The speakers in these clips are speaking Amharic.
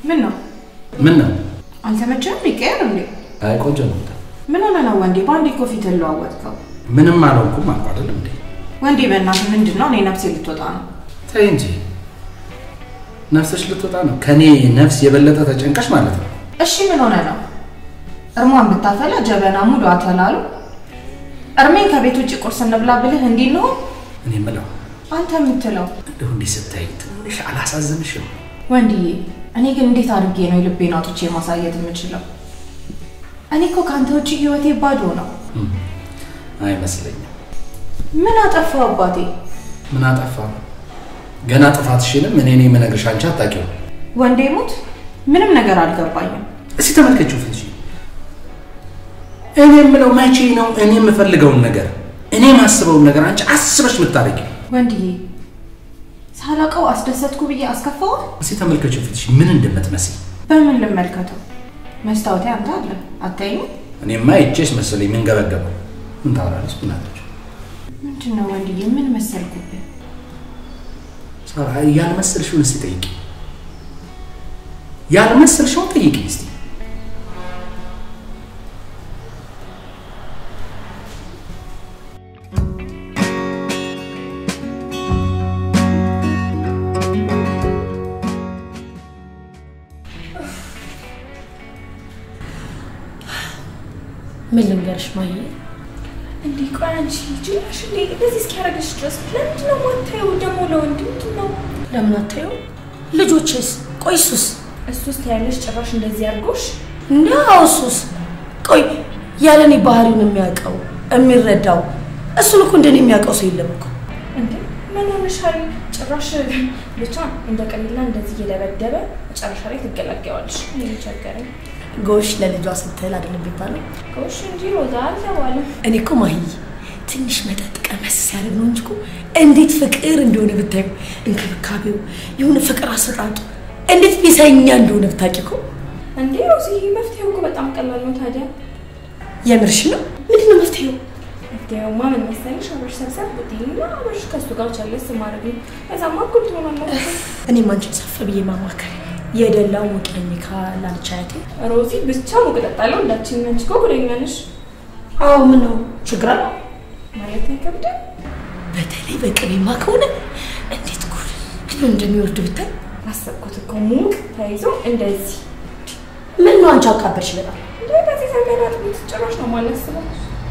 ምን ነው ምን ነው? አልተመቸህም? ይቀየር እንዴ? አይ ቆንጆ ነው። ምን ሆነ ነው ወንዴ? በአንዴ እኮ ፊትህን ለዋወጥከው። ምንም አልሆንኩም አልኩ አይደለም እንዴ? ወንዴ በእናትህ ምንድን ነው? እኔ ነፍሴ ልትወጣ ነው። ተይ እንጂ ነፍስሽ ልትወጣ ነው። ከኔ ነፍስ የበለጠ ተጨንቀሽ ማለት ነው። እሺ ምን ሆነ ነው? እርሟን ብታፈላ ጀበና ሙሉ አተላሉ። እርሜን ከቤት ውጭ ቁርስ እንብላ ብልህ እንዲህ ነው እኔ የምለው አንተ የምትለው እንደው እንዲህ ስታይ ትንሽ አላሳዝንሽም? ወንድዬ፣ እኔ ግን እንዴት አድርጌ ነው የልቤን አውጥቼ ማሳየት የምችለው? እኔ እኮ ከአንተ ውጭ ህይወቴ ባዶ ነው። አይመስለኝም። ምን አጠፋው አባቴ? ምን አጠፋ? ገና ጥፋትሽንም እኔ ነኝ የምነግርሽ፣ አንቺ አታውቂውም። ወንዴ ሙት፣ ምንም ነገር አልገባኝም። እስኪ ተመልከችው ፍንጂ። እኔ የምለው መቼ ነው እኔ የምፈልገውን ነገር እኔ የማስበውን ነገር አንቺ አስበሽ የምታደርጊው? ወንድዬ፣ ሳላውቀው አስደሰትኩ ብዬ አስከፋው? እስኪ ተመልከችው ፊትሽ ምን እንደምትመስል። በምን ልመልከተው? መስታወቴ አንተ አለ አታይም? እኔማ ይቼሽ መሰለኝ ምን ገበገበው። ምን ታወራለች? ምን አለች? ምንድን ነው ወንድዬ? ምን መሰልኩብህ? ሳራ ያልመሰልሽውን እስቲ ጠይቂ። ያልመሰልሽውን ጠይቂ እስቲ። ምን ልንገርሽ ማየ፣ እንዴ ቆይ አንቺ ጅላሽ እንዴ እንደዚህ እስኪያደርግሽ ድረስ ለምንድን ነው ማታየው? ደግሞ ለወንድ ምንድን ነው ለምን አታየው? ልጆችስ? ቆይ እሱስ እሱስ ታያለሽ ጭራሽ እንደዚህ አድርጎሽ እንደ እሱስ? ቆይ ያለ እኔ ባህሪውን የሚያውቀው የሚረዳው እሱን እኮ እንደኔ የሚያውቀው ሰው የለም እኮ። እንዴ ምን ሆነሻል? ጭራሽ ብቻ እንደ ቀሊላ እንደዚህ እየደበደበ መጨረሻ ላይ ትገላገዋለሽ። እኔ ቸገረኝ። ጎሽ ለልጇ ስትል አይደለም የሚባለው። ጎሽ እንጂ ሮዛ አልተባለም። እኔ እኮ ማሂ ትንሽ መጠጥ ቀመስ ሲያደርግ ነው እንጂ እኮ እንዴት ፍቅር እንደሆነ ብታዩ፣ እንክብካቤው የሆነ ፍቅር አሰጣጡ እንዴት ቢሰኛ እንደሆነ ብታውቂ እኮ። እንዴ ሮዚ መፍትሄው እኮ በጣም ቀላል ነው። ታዲያ የምርሽ ነው? ምንድን ነው መፍትሄው? መፍትሄውማ ምን መሰለሽ? አብረሽ ሰብሰብ ብትይና አብረሽ ከእሱ ጋር ቻለስ ማድረግ ነው። ከዛማ እኩል ትሆናላችሁ። እኔም አንቺን ሰፍ ብዬ ማማከር የደላው ሙቀኝ ካላለች አያቴ። ሮዚ ብቻ ሙቅጠጣለው እንዳችን ነች እኮ ጉደኛ ነሽ አዎ ምን ነው ችግር አለው? ማለት አይከብድም። በተለይ በቅቤማ ከሆነ እንዴት ጉድ እንደሚወርድ ብታይ። አሰብኩት እኮ ሙቅ ተይዞ እንደዚህ ምን ነው አንቺ አቃበርሽ በጣም እንደ በዚህ ዘመን አጥቢት ጭራሽ ነው ማላስበው።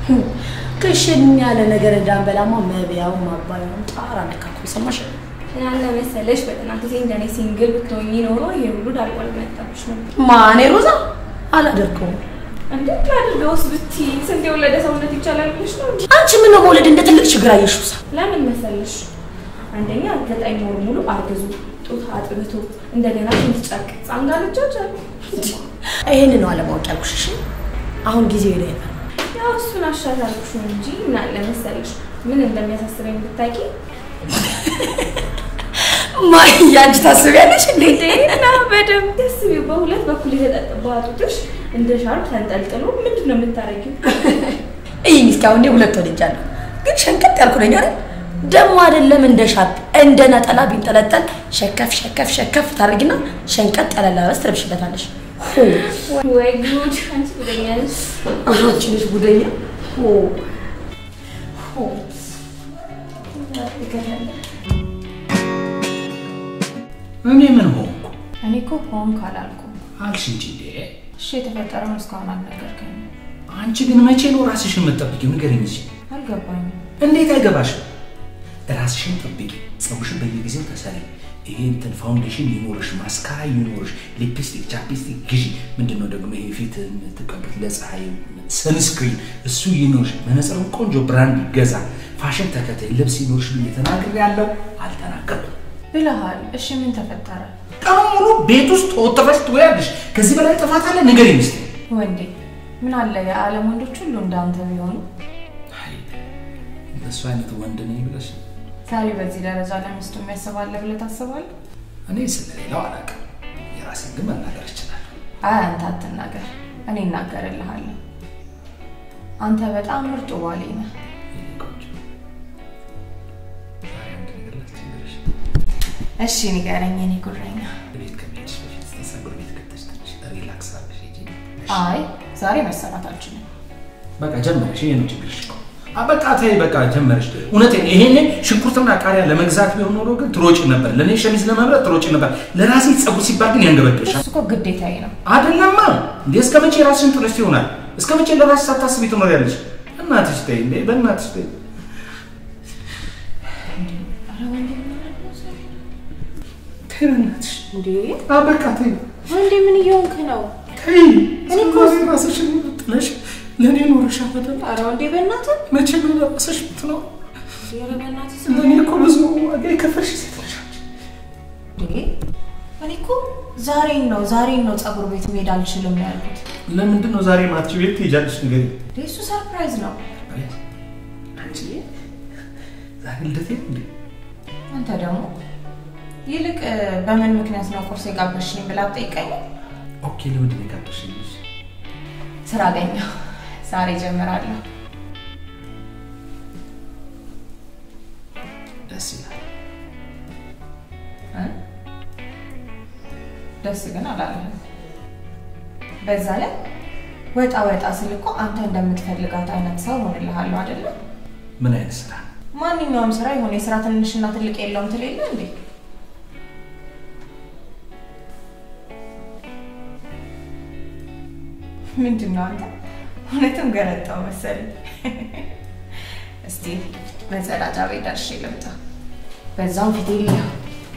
ክሽን ያለ ነገር እንዳንበላማ መብያው ማባያውን ጣር አነካኩ። ሰማሽ? ያለ መሰለሽ በጥናት ጊዜ እንደኔ ሲንግል ብትሆኚ ኖሮ ይሄ ሁሉ ዳልቆል መጣብሽ ነበር። ማኔ ሮዛ አላደርገውም። እንዴት ላድርገውስ ብትይ ስንት የወለደ ሰውነት ይቻላል ብለሽ ነው እንጂ። አንቺ ምን ነው መውለድ እንደ ትልቅ ችግር አየሽው? ሳ ለምን መሰለሽ አንደኛ ዘጠኝ ወር ሙሉ አርግዙ ጡት አጥብቶ እንደገና ሽንት ጨርቅ ህፃን ጋር ልጆች አሉ። ይሄን ነው አለማወቅ ያልኩሽ። እሺ አሁን ጊዜው ሄደ ነበር። ያው እሱን አሻሻልኩሽ እንጂ ምን አለ መሰለሽ ምን እንደሚያሳስበኝ ብታውቂ ማይ አንቺ ታስቢያለሽ እንዴ? እና በደንብ ደስ ቢው በሁለት በኩል የተጠጠባ ጡትሽ እንደ ሻርፕ ተንጠልጥሎ ምንድን ነው የምታረጊው? ይህ እስኪ አሁን እኔ ሁለት ወልጃለሁ፣ ግን ሸንቀጥ ያልኩ ነኝ አይደል? ደግሞ አይደለም እንደ ሻርፕ እንደ ነጠላ ቢንጠለጠል ሸከፍ ሸከፍ ሸከፍ ታደርጊና ሸንቀጥ ያለ አለባበስ ትለብሽበታለሽ። ወይ ጉድ! አንቺ ጉደኛ ነሽ። አንቺ ነሽ ጉደኛ። ሆ እኔ ምን ሆንኩ እኔ እኮ ሆንክ አላልኩም። አልሽ እንጂ እንዴ። እሺ የተፈጠረውን እስካሁን አልነገርከኝም። አንቺ ግን መቼ ነው ራስሽን የምትጠብቂው? ንገሪኝ እስኪ። አልገባኝም። እንዴት አይገባሽም? ራስሽን ጠብቂ። ፀጉርሽን በየጊዜው ተሰሪ። ይሄ እንትን ፋውንዴሽን ይኖርሽ፣ ማስካራ ይኖርሽ፣ ሊፕስቲክ፣ ቻፕስቲክ ግዢ። ምንድን ነው ደግሞ ይሄ ፊት የምትቀቡት ለፀሐይ ሰንስክሪን፣ እሱ ይኖርሽ። መነጽርም ቆንጆ ብራንድ ይገዛ። ፋሽን ተከታይ ልብስ ይኖርሽ ብዬ ተናግሬያለሁ። አልተናገርኩም። ብለሃል። እሺ ምን ተፈጠረ? ቀኑ ሙሉ ቤት ውስጥ ወጥረሽ ትወያለሽ። ከዚህ በላይ ጥፋት አለ? ንገሪኝ እስኪ። ወንዴ ምን አለ የዓለም ወንዶች ሁሉ እንዳንተ ቢሆኑ። አይ እንደሱ አይነት ወንድ ነኝ ብለሽ ዛሬ በዚህ ደረጃ ለሚስቱ የሚያስባለ ብለህ ታስባለህ? እኔ ስለሌላው አላውቅም። የራሴን ግን መናገር እችላለሁ። አይ አንተ አትናገር፣ እኔ እናገርልሃለሁ። አንተ በጣም ምርጡ ባሌ ነህ። የኔ ቆንጆ ዛሬ አንድ ነገር ላስቸግርሽ። እሺ ንገረኝ የኔ ጉረኛ። ቤት ከመሄድሽ በፊት እስኪ ፀጉር ቤት አይ ዛሬ መሰራት አልችልም። በቃ ጀመረሽ። ይሄ ነው ችግርሽ እኮ። አ በቃ ተይ፣ በቃ ጀመረሽ። እውነቴን ይሄኔ ሽንኩርትና ቃሪያ ለመግዛት ቢሆን ኖሮ ግን ትሮጪ ነበር። ለእኔ ሸሚዝ ለመምረጥ ትሮጪ ነበር። ለራሴ ፀጉር ሲባል ግን ያንገበግብሻል። እሱ እኮ ግዴታዬ ነው። አይደለማ እንዴ! እስከ መቼ ራስሽን ጥለሽ ይሆናል? እስከ መቼ ለራስሽ ሳታስቢ ትኖሪያለሽ? እናትሽ ተይ እንዴ! በእናትሽ ተይ። ተይ በእናትሽ። እንዴ አ በቃ ተይ ወንዴ ምን እየሆንክ ነው? ተይ። እኔ እኮ ራስሽን ጥለሽ ለእኔ ኖረሻል አይደል? ኧረ ወንዴ በእናትህ መቼ ነው ለራስሽ የምትኖር? ኧረ በእናትህ ለእኔ እኮ ብዙ ዋጋ የከፈልሽ ሴት ነሽ አንቺ። እንዴ እኔ እኮ ዛሬን ነው ዛሬን ነው ፀጉር ቤት መሄድ አልችልም ያልኩት። ለምንድን ነው ዛሬ ማትችይው? የት ትሄጃለሽ? ንገሪኝ። እንዴ እሱ ሰርፕራይዝ ነው። አንቺ ዛሬ ልደቴ ነው እንዴ? አንተ ደግሞ ይልቅ እ፣ በምን ምክንያት ነው ቁርስ የጋበዝሽኝ ብላ ጠይቀኝ። ኦኬ፣ ለምንድን ነው የጋበዝሽኝ? ስራ አገኘሁ። ዛሬ ጀምራለሁ። ደስ ይላል። እ? ደስ ግን አላለህም። በዛ ላይ ወጣ ወጣ ስል እኮ አንተ እንደምትፈልጋት አይነት ሰው ሆንልሃለሁ አይደለም? ምን አይነት ስራ ነው? ማንኛውም ስራ የሆነ የስራ ትንሽና ትልቅ የለውም ትል የለ እንዴ? ምንድን ነው አንተ እውነትም ገረጣው መሰለኝ። እስቲ መጸዳጃ ቤት ደርሼ ልምጣ፣ በዛው ፊቴ ልየው።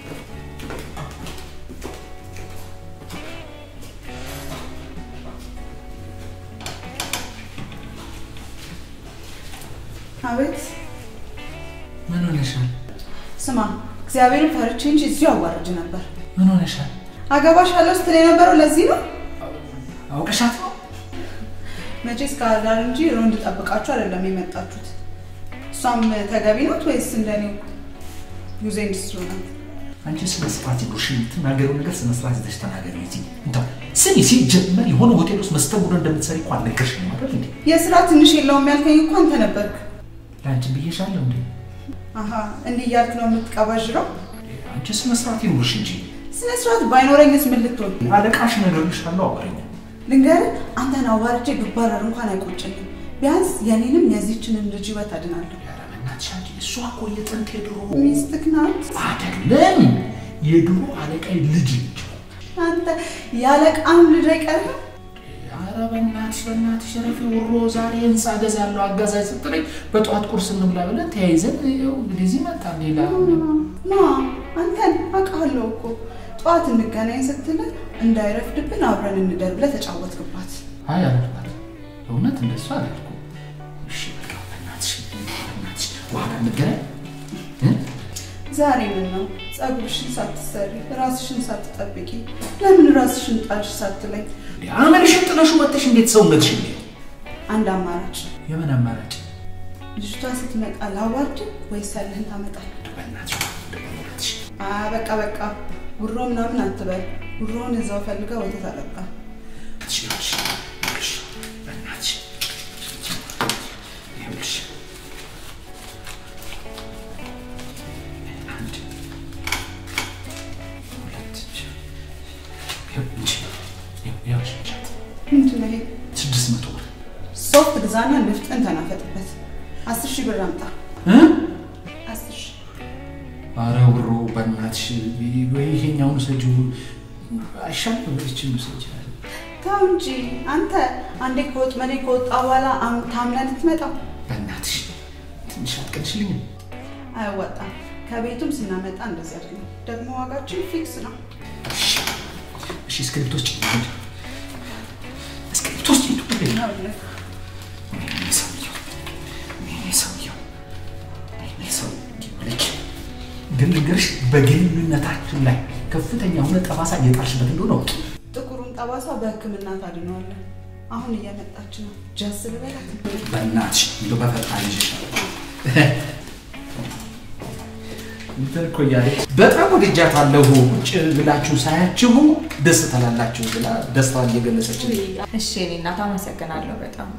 አቤት ምን ሆነሻል? ስማ፣ እግዚአብሔርን ፈርቼ እንጂ እዚሁ አዋርድ ነበር። ምን ሆነሻል? አገባሻለሁ ስትል የነበረው ለዚህ ነው። አውቀሻት ነው? መቼስ ከአዳር እንጂ ሮንድ ጠብቃችሁ አይደለም የመጣችሁት። እሷም ተገቢ ናት ወይስ እንደኔው ዩዜ ኢንዱስትሪ ናት? አንቺ ስነ ስርዓት ይኑርሽ። የምትናገረው ነገር ስነ ስርዓት ይዘሽ ተናገሪ። እዚህ እንደው ስሚ፣ ሲጀመር የሆነ ሆቴል ውስጥ መስተንግዶ እንደምትሰሪ እኮ አልነገርሽኝም አይደል እንዴ? የስራ ትንሽ የለውም ያልከኝ እኮ አንተ ነበርክ። ለአንቺ ብዬሻለሁ እንዴ? አሀ እንዲህ እያልክ ነው የምትቀባዥረው? አንቺ ስነ ስርዓት ይኑርሽ እንጂ ስነ ስርዓት ባይኖረኝስ ምን ልትሆን? አለቃሽ እነግርልሻለሁ። አውቀኝ ልንገርህ፣ አንተን አዋርጄ ብባረር እንኳን አይቆጨኝም። ቢያንስ የኔንም የዚህችንን ልጅ ህይወት አድናለሁ። ኧረ በእናትሽ አንቺ እሷ እኮ የጥንት የድሮ ሚስትህ ናት። አይደለም የድሮ አለቃይ ልጅ ነች። አንተ ያለቃም ልጅ አይቀርም። ኧረ በእናትሽ በእናትሽ ረፊ ውሮ ዛሬ ህንፃ ገዛለሁ አጋዛኝ ስትለኝ በጠዋት ቁርስ እንብላ ብለን ተያይዘን ይኸው እንግዲህ እዚህ መጣን። ሌላ ማ አንተን አውቃለሁ እኮ ጠዋት እንገናኝ ስትልህ እንዳይረፍድብን አብረን እንደር ብለህ ተጫወትክባት። አይ አላልኳትም፣ እውነት እንደሱ አላልኩም። እሺ በቃ በእናትሽ በእናትሽ በኋላ እንገናኝ እ? ዛሬ ምን ነው ፀጉርሽን ሳትሰሪ ራስሽን ሳትጠብቂ ለምን ራስሽን ጣልሽ ሳትለኝ እንዴ አመልሽን ጥለሹ ወጥተሽ እንዴት ሰውነትሽ እንዴ? አንድ አማራጭ የምን አማራጭ? ልጅቷ ስትመጣ ላዋርድ ወይስ ያለህን ታመጣለህ? በእናትሽ በእናትሽ አ በቃ በቃ ጉሮ ምናምን አትበል። ጉሮውን እዛው ፈልጋ ወተት አጠጣ። ይኸውልሽ ይኸውልሽ በእናትሽ ይኸውልሽ አንድ ሁለት ይኸው እንጂ ይኸውልሽ እንጃት ምንድን ነው ይሄ? ስድስት መቶ ብር ሶፍት ግዛና ንፍጥን ተናፈጥበት። አስር ሺህ ብር አምጣ። እ? አስር ሺህ ኧረ ብሮ በእናትሽ ወይ ይሄኛውን ውሰጂው አይሻልም? ይህችን ውሰጂ ተው እንጂ አንተ አንዴ ከወጥመዴ ከወጣ በኋላ አም- ታምነህ ልትመጣው በእናትሽ ትንሽ አትቀንሽልኝም? አያዋጣም። ከቤቱም ስናመጣ እንደዚህ አይደለም። ደግሞ ዋጋችን ፊክስ ነው። እሺ እሺ፣ እስክሪብቶ ውስጥ ሂድ። እስክሪብቶ ውስጥ ሂድ። ይኸውልህ፣ ወይኔ ሰውየው፣ ወይኔ ሰውየው፣ ወይኔ ሰውየው። ልክ ግን ልንገርሽ፣ በግንኙነታችን ላይ ከፍተኛ የሆነ ጠባሳ እየጣልሽበት እንደሆነ አውቂ። ጥቁሩን ጠባሳ በሕክምና ታድነዋለን። አሁን እየመጣች ነው። ጃስ ልበላት። በእናትሽ እንደው በፈጣሪ ይዤሻለሁ። እንትን እኮ እያለች በጣም ወድጃታለሁ። ቁጭ ብላችሁ ሳያችሁ ደስ ትላላችሁ ብላ ደስታዋን እየገለጸች ነው። እሺ የእኔ እናት አመሰግናለሁ በጣም።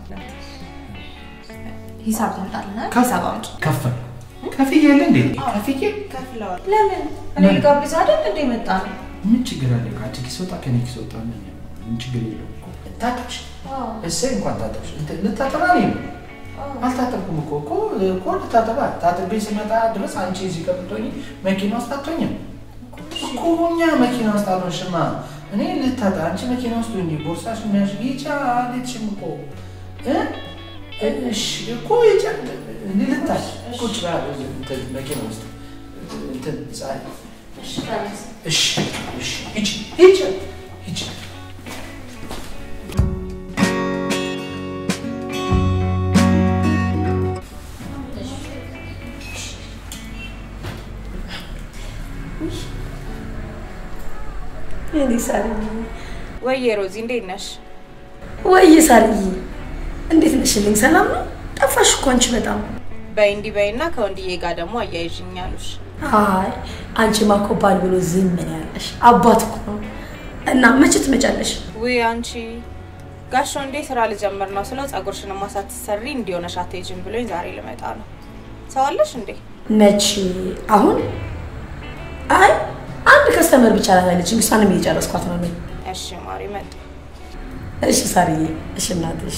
ሂሳብ ታምጣልና ሂሳብ አምጪ። ከፈል ከፍዬ የለ እንዴ? ከፍዬ ከፍለዋል። ለምን እኔ ልጋብዝ አይደል እንደ መጣ ነው። ምን ችግር አለ? ከአንቺ ኪስ ወጣ ከኔ ኪስ ወጣ ምን ምን ችግር የለውም እኮ። ታጠብሽ? እሰይ እንኳን ታጠብሽ። እንትን ልታጠባ ነው አልታጠብኩም እኮ እኮ እኮ ልታጠባ ታጥቤ ስመጣ ድረስ አንቺ እዚህ ቀብቶኝ መኪና ውስጥ አትሆኝም እኮ እኛ መኪና ውስጥ አልሆንሽማ። እኔ ልታጠ አንቺ መኪና ውስጥ ሆኜ ቦርሳሽ የሚያሽ ይቻ አልሄድሽም እኮ እ? እሺ እኮ ይቻ ልታሽ ቁጭ በያ እንትን መኪና ውስጥ እንትን ፀሐይ እሺ እሺ ሂጂ ሂጂ ሂጂ እኔ ሳርዬ ወይዬ ሮዚ እንዴት ነሽ? ወይ ሳርዬ እንዴት ነሽልኝ? ሰላም ነው? ጠፋሽ እኮ አንቺ በጣም። በይ እንዲህ በይና ከወንድዬ ጋር ደግሞ አያይዥኝ አሉሽ። አይ አንቺማ እኮ ባል ብሎ ዝም ምን ያለሽ አባት እኮ ነው። እና መቼ ትመጫለሽ? ውይ አንቺ ጋሽ ወንዴ ስራ ልጀምር ነው ስለው ጸጉርሽንማ ሳትሰሪ እንዲሆነሽ አትሄጂም ብሎኝ ዛሬ ልመጣ ነው። ሰው አለሽ እንዴ? መቼ? አሁን? አይ አንድ ከስተመር ብቻ ናት ያለችኝ፣ እሷንም እየጨረስኳት ነው እኔ። እሺ ማሪ መጣ። እሺ ሳርዬ፣ እሺ እናትሽ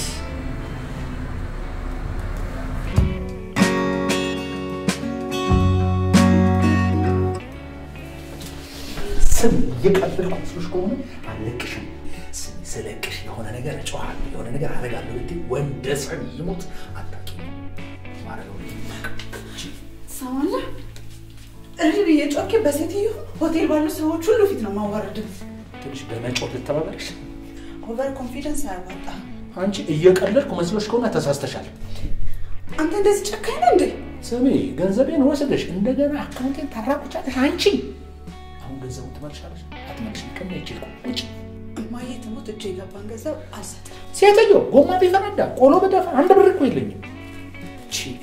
ስም እየቀበልኩ መስሎሽ ከሆነ አልለቅሽም። ስም ስለቅሽ የሆነ ነገር እጮሃለሁ፣ የሆነ ነገር አደርጋለሁ ብትይ ወንደ ሰው ይሞት አታውቂም። ማረገው ትሰማለህ? እሪ ብዬ ጮኬ በሴትዮ ሆቴል ባሉ ሰዎች ሁሉ ፊት ነው ማዋረድም። ትንሽ በመጮህ ልተባበርሽ። ኦቨር ኮንፊደንስ አያዋጣ። አንቺ እየቀለድኩ መስሎሽ ከሆነ ተሳስተሻል። አንተ እንደዚህ ጨካኝ ነህ እንዴ? ስሚ፣ ገንዘቤን ወስደሽ እንደገና አካውንቴን ታራቁቻለሽ። አንቺ አሁን ገንዘቡን ትመልሻለሽ አትመልሽም? ከሚያችል ውጭ እማዬ ትሞት እጄ የገባን ገንዘብ አልሰጥም። ሴትዮ ጎማ ቢፈነዳ ቆሎ በደፋ አንድ ብር እኮ የለኝም። ቺ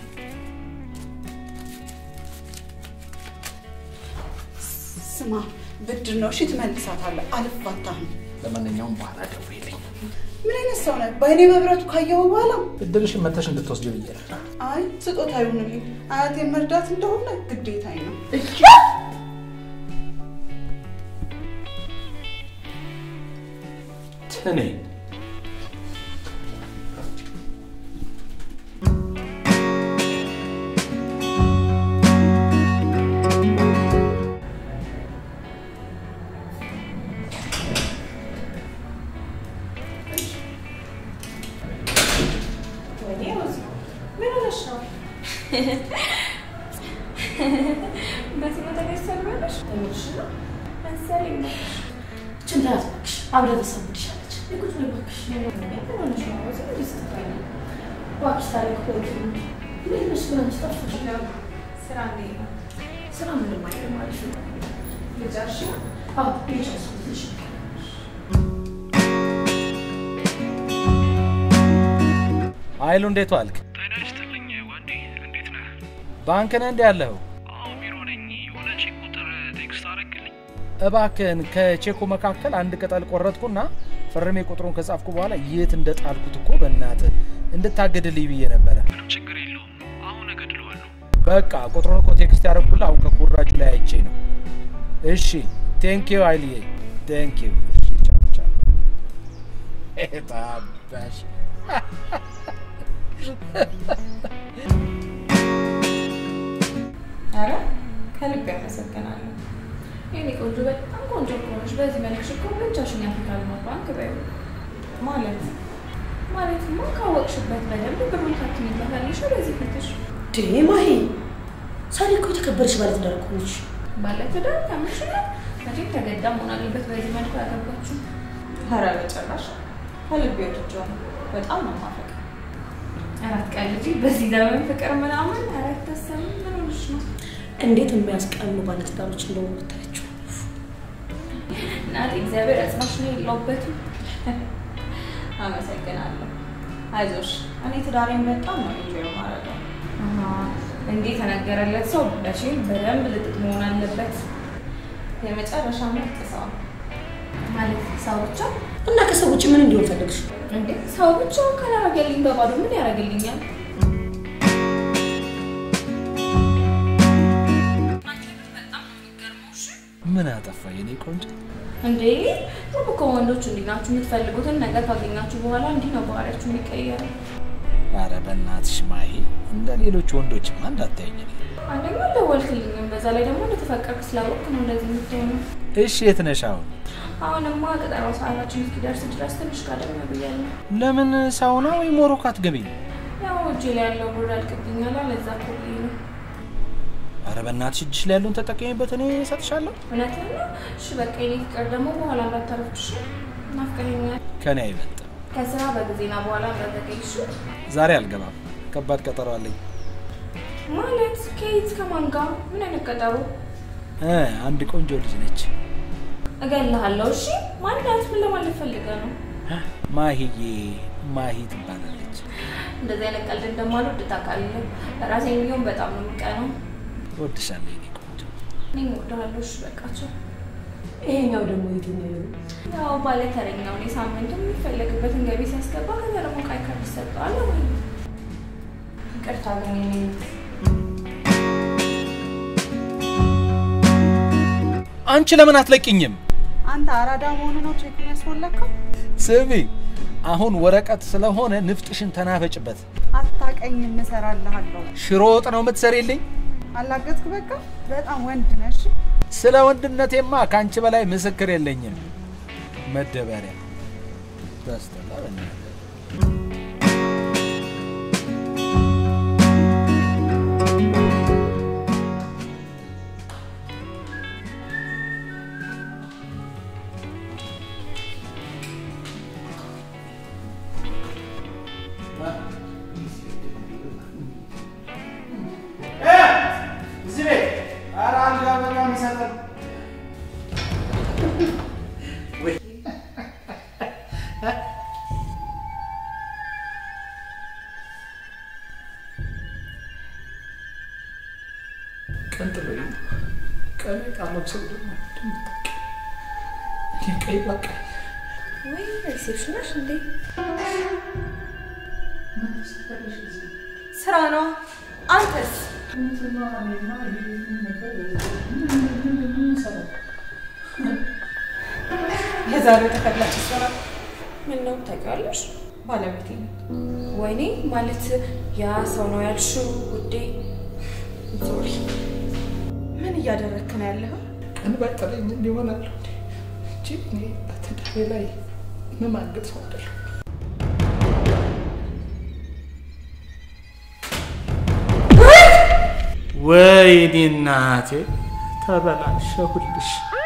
ስማ ብድር ነው እሺ፣ ትመልሳታለህ። አልፋታህም። ለማንኛውም በኋላ ደውዪልኝ። ምን አይነት ሰው ነህ? በአይኔ መብረቱ ካየኸው በኋላ ብድርሽን መተሽ እንድትወስጂ ብዬ ነው። አይ ስጦታ ይሁንልኝ። አያቴን መርዳት እንደሆነ ግዴታዬ ነው። ትኔ ወይኔ ሮዚ ምን ሆነሽ ነው? በዚህ ቦታ ላይ ሰልበለሽ እምልሽ ነው መሰለኝ ነው። ችን ተያት እባክሽ፣ አብረን ተሰሙድሻለች። ቁጭ በይ እባክሽ። ምን ሆነሽ ነው ሮዚ? እንዴት ስትባይ ነው? እባክሽ ታሪክ ሆይ እንዴት ነሽ? ምን አንቺ ጠፋሽ? ስራ እንዴት ነው? ስራ ምንም አይልም ማለት ነው። ልጃሽ አዎ እየጨረስኩት ነሽ። ኃይሉ እንዴት ዋልክ? ጤና ይስጥልኝ ወንዴ፣ እንዴት ነህ? ባንክ ነህ እንዴ ያለኸው? አዎ ቢሮ ነኝ። የሆነ ቼክ ቁጥር ቴክስት አደረግልኝ። እባክህን ከቼኩ መካከል አንድ ቅጠል ቆረጥኩና ፈርሜ ቁጥሩን ከጻፍኩ በኋላ የት እንደጣልኩት እኮ በእናትህ እንድታገድልኝ ብዬ ነበረ። ምንም ችግር የለውም። አሁን እገድለዋለሁ። በቃ ቁጥሩን እኮ ቴክስት ያደረኩልህ አሁን ከኩራጁ ላይ አይቼ ነው። እሺ ቴንኪዩ ኃይልዬ ቴንኪዩ። እሺ ቻው ቻው። ታባሽ ኧረ ከልብ ያመሰግናለሁ። የኔ ቆንጆ በጣም ቆንጆ እኮ ነሽ። በዚህ መልክሽ እኮ ብቻሽን የአፍሪካ ልማት ባንክ በይው ማለት ማለትማ ካወቅሽበት በደንብ ብሩን ታትሚበታለሽ በዚህ ፊትሽ። ዴ ማሂ ሳሪ እኮ የተከበረች ባለ ትዳር እኮ ነች። ባለትዳር ከምሽናል መቼም ተገዳ መሆን አለበት በዚህ መልኩ ያገባችሁ። ኧረ በጭራሽ ከልቤ ወድጄው ነው። በጣም ነው የማፈቅረው። አራት ቀን ልጅ በዚህ ዘመን ፍቅር ምናምን ኧረ አይታሰብም። ምን ሆነሽ ነው? እንዴት የሚያስቀኑ ባለትዳሮች እንደሆኑ ብታያቸው። እናቴ እግዚአብሔር ያጽናሽ ነው የለውበትም። አመሰግናለሁ። አይዞሽ፣ እኔ ትዳሬን በጣም ነው ኢንጆይ የማደርገው። እንዴት ተነገረለት ሰው መቼም በደንብ ልጥጥ መሆን አለበት። የመጨረሻ ምርጥ ሰው ነው። ማለት ሰው ብቻ እና ከሰው ውጭ ምን እንዲሆን ፈለግሽ? እንዴ ሰው ብቻውን ካላረገልኝ በባዶ ምን ያደርግልኛል? ምን አጠፋ የኔ ቆንጆ? እንዴ ሁሉ እኮ ወንዶች እንዲህ ናችሁ። የምትፈልጉትን ነገር ካገኛችሁ በኋላ እንዲህ ነው ባህሪያችሁ የሚቀየረው። ኧረ በእናትሽ ማሂ እንደ ሌሎች ወንዶችማ እንዳታየኝ እኔ። አንደኛ አልደወልክልኝም፣ በዛ ላይ ደግሞ እንደተፈቀርክ ስላወቅክ ነው እንደዚህ የምትሆነው። እሺ የት ነሽ አሁን? አሁንማ ቀጠሮ ሰዓታችን እስኪደርስ ድረስ ትንሽ ቀደም ብያለሁ። ለምን ሳውና ወይ ሞሮኮ አትገቢም? ያው እጄ ላይ ያለው ብር ያልቅብኛል፣ ለዛ እኮ ብዬ ነው። ኧረ በእናትሽ እጅሽ ላይ ያለውን ተጠቀሚበት፣ እኔ እሰጥሻለሁ። እውነትህን ነው? እሺ በቃ የኔ ፍቅር ደግሞ በኋላ እንዳታረፍድሽ፣ ናፍቀኸኛል። ከኔ አይበልጥም። ከስራ በጊዜና በኋላ እንዳዘገይሽ ዛሬ አልገባም፣ ከባድ ቀጠሮ አለኝ። ማለት ከየት ከማን ጋር? ምን አይነት ቀጠሮ? እ አንድ ቆንጆ ልጅ ነች እገልሃለሁ። እሺ ማናት? ምን ለማለት ፈልገህ ነው? ማሂዬ፣ ማሂ ትባላለች። እንደዚህ አይነት ቀልድ እንደማልወድ ታውቃለህ። ራሴን ቢሆን በጣም ነው የምቀነው። እወድሻለሁ የኔ ቆንጆ። እኔም እወድሃለሁ። እሺ በቃቸው። ይሄኛው ደግሞ የትኛው ነው? ያው ባለ ተረኛው እኔ ሳምንቱ የሚፈለግበትን ገቢ ሲያስገባ ከዛ ደግሞ ቃይ ካርድ ይሰጠዋል ማለት ነው። ይቅርታ ግን የኔ አንቺ ለምን አትለቂኝም? አንተ አራዳ መሆኑ ነው ቼኩን ያስሞላከው? ስሚ፣ አሁን ወረቀት ስለሆነ ንፍጥሽን ተናፈጭበት። አታቀኝም፣ እሰራልሃለሁ። ሽሮ ወጥ ነው የምትሰሪልኝ? አላገጥክ በቃ በጣም ወንድ ነሽ። ስለ ወንድነቴማ ከአንቺ በላይ ምስክር የለኝም። መደበሪያ ታስጠላ በእናትህ። እዚህ ቤት ኧረ አንድ አበባ የሚሰጠን ቀንጥሎ ቀን ቃለም ሰው ደግሞ እኔ ቀይ በቃ ወይ ሪሴፕሽናሽ እንዴ? ስራ ነው። አንተስ? የዛሬው ተፈላጭ ስራ ምን ነው ታውቂዋለሽ? ባለቤቴ ነው። ወይኔ ማለት ያ ሰው ነው ያልሽው ውዴ? ሶሪ ምን እያደረግክ ነው ያለኸው? ቀን ባይጠለኝ እንዲሆናለሁ እንጂ እኔ በትዳሬ ላይ መማገጥ ሰው አይደለሁ። ወይኔ እናቴ ተበላሸሁልሽ።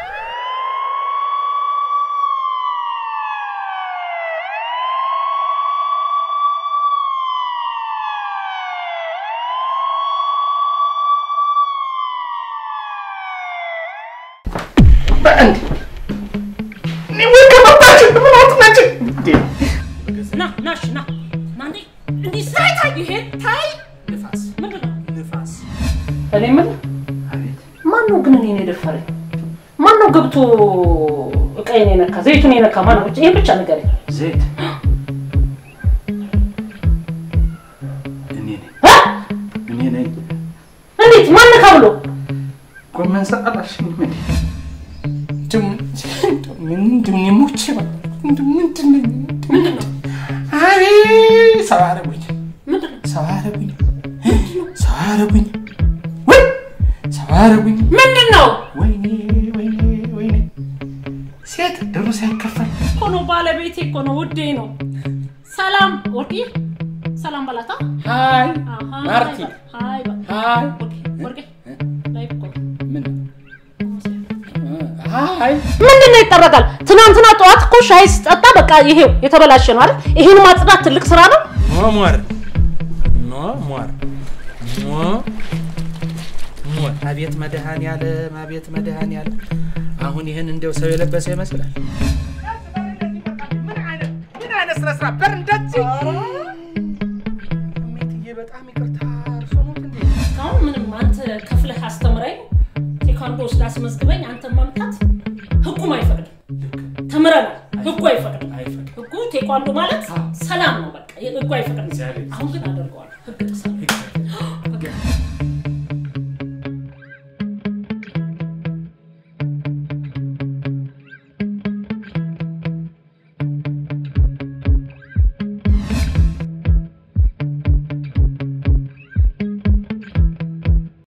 ና ና እሺ ና ና እንዴ እንዲህ ሳይ ታይ ይሄ ታይ ንፋስ ምንድን ነው? ንፋስ እኔ የምልህ ማን ነው ግን እኔን የደፈረኝ? ማን ነው ገብቶ እቃዬን የነካ ዘይቱን የነካ ማን ነው? ይሄን ብቻ ንገረኝ። ዘይት እኔ ነኝ እ? እኔ ነኝ። እንዴት ማን ነካ ብሎ ጎመን ሰጠላሽኝ ምን ምንድን ሞቼ ምንድን ነኝ? አቤት ሰው አረጉኝ፣ ምንድን ነው? ሰው አረጉኝ፣ ሰው አረጉኝ፣ ወይ ሰው አረጉኝ። ምንድን ነው ወይኔ ወይኔ ወይኔ ሴት ድሩ ሳይከፈል እኮ ነው ባለቤቴ እኮ ነው ውዴ ነው። ሰላም ወርቅዬ፣ ሰላም በላታ። ሀይ አሃ፣ ማርቲ ሀይ በ- ሀይ ወርቄ፣ ወርቄ፣ ላይ እኮ ምን ሀይ ምንድን ነው ይጠረጋል? ትናንትና ጠዋት እኮ ሻይ ስጠጣ በቃ ይሄው የተበላሸ ነው አይደል? ይሄን ማጽዳት ትልቅ ስራ ነው። ሟሟር ሟሟር ሟ አቤት መድኃኔዓለም አቤት መድኃኔዓለም አሁን ይህን እንደው ሰው የለበሰ ይመስላል ምን አይነት ምን አይነት ስነ ስርዓት በር እንደዚህ እሜትዬ በጣም ይቅርታ እርሶ ኖት እንዴ አሁን ምንም አንተ ከፍለህ አስተምረኝ ቴኳንዶ ውስጥ አስመዝግበኝ አንተ መምታት ህጉም አይፈቅድም። ተምረናል። ህጉ አይፈቅድም። ህጉ ቴኳንዶ ማለት ሰላም ነው። በቃ ህጉ አይፈቅድም። አሁን ግን አደርገዋለሁ። ህግ ጥሰናል።